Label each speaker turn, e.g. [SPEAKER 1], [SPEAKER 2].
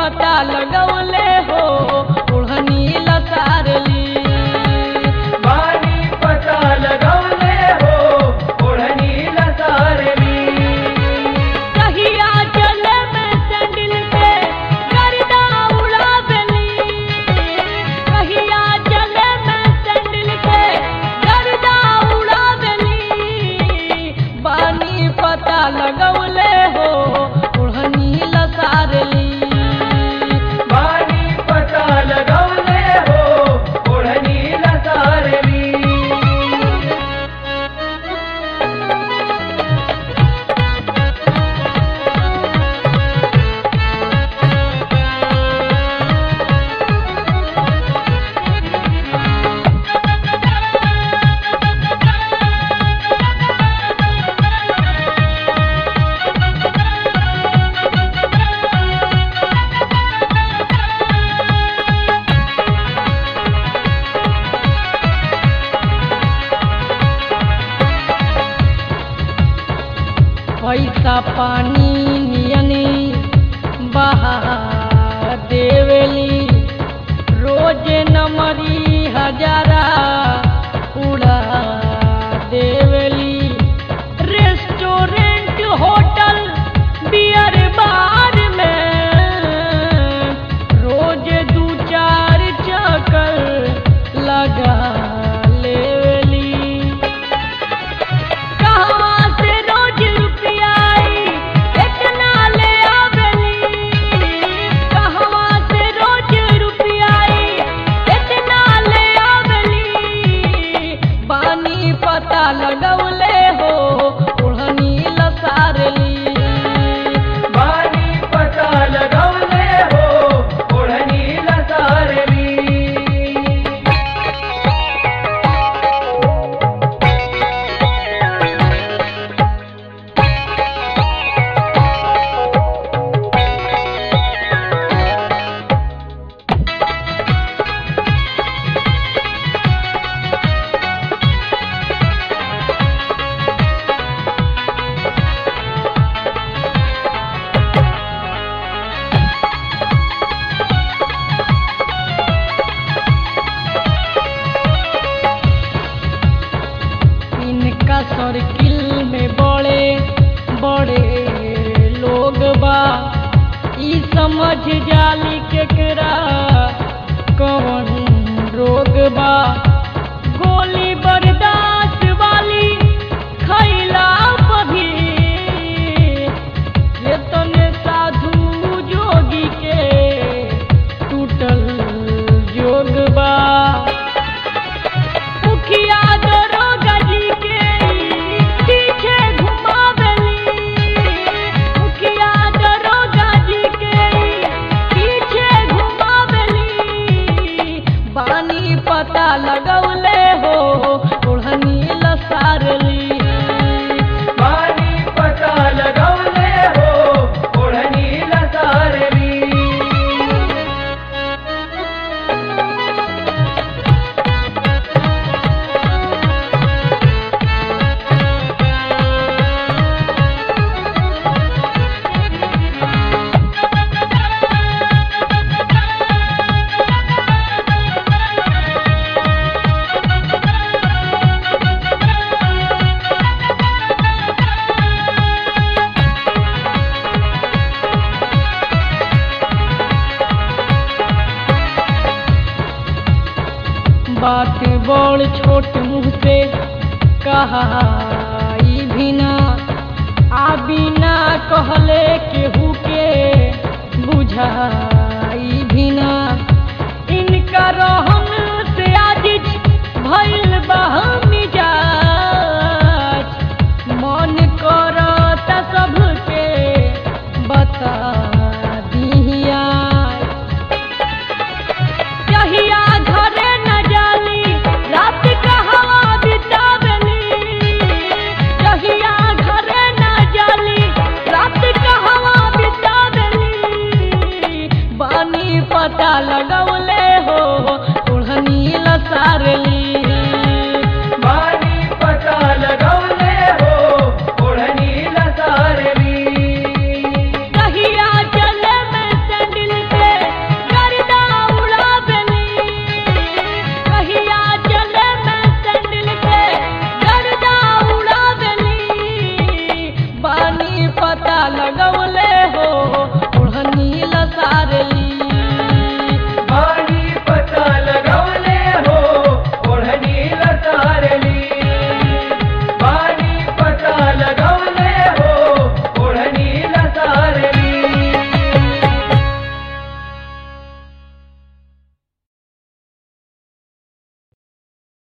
[SPEAKER 1] पता लगौले हो ओढ़नी लसारली
[SPEAKER 2] बानी पता लगौले हो ओढ़नी लसारली
[SPEAKER 1] कहिया चले में सैंडल पे गर्दा उड़ावली कहिया चले में सैंडल पे गर्दा उड़ावली बानी पता लगौले हो ओढ़नी लसारली
[SPEAKER 2] बानी पता लगौले हो ओढ़नी लसारली
[SPEAKER 1] पैसा पानी नियनी बहा देवेली रोज नमरी हजारा उड़ा देवेली रेस्टोरेंट होटल बियर बार में रोज दू चार चक्कर लगा लेवेली कहवा से रोज रुपया आई इतना ले आवेली कहवा से रोज रुपया आई इतना ले आवेली बानी पता लगौले हो ओढ़नी लसारली
[SPEAKER 2] बानी पता लगौले हो ओढ़नी लसारली
[SPEAKER 1] इनका सर्किल में बड़े बड़े लोग बा ई समझ जाली केकरा कौन रोग बा गोली बर्दाश्त वाली खैला भी ये तने साधु जोगी के टूटल जोग बा मुखिया दरोगा जी के पीछे घुमावली मुखिया दरोगा जी के पीछे घुमावली बानी पता लगौले हो ओढ़नी लसारली
[SPEAKER 2] बानी पता लगौले हो ओढ़नी लसारली
[SPEAKER 1] बात बड़ छोट मुँह से कहा ई बिना आ बिना कहले केहू के बुझाई बिना इनका रहन से आजिज भइल बा मिजाज मन करता सबके बता दिहिया कहिया घरे न जाली रात कहवा बितावली कहिया घरे न जाली रात कहवा बितावली बानी पता लगौले हो ओढ़नी लसारली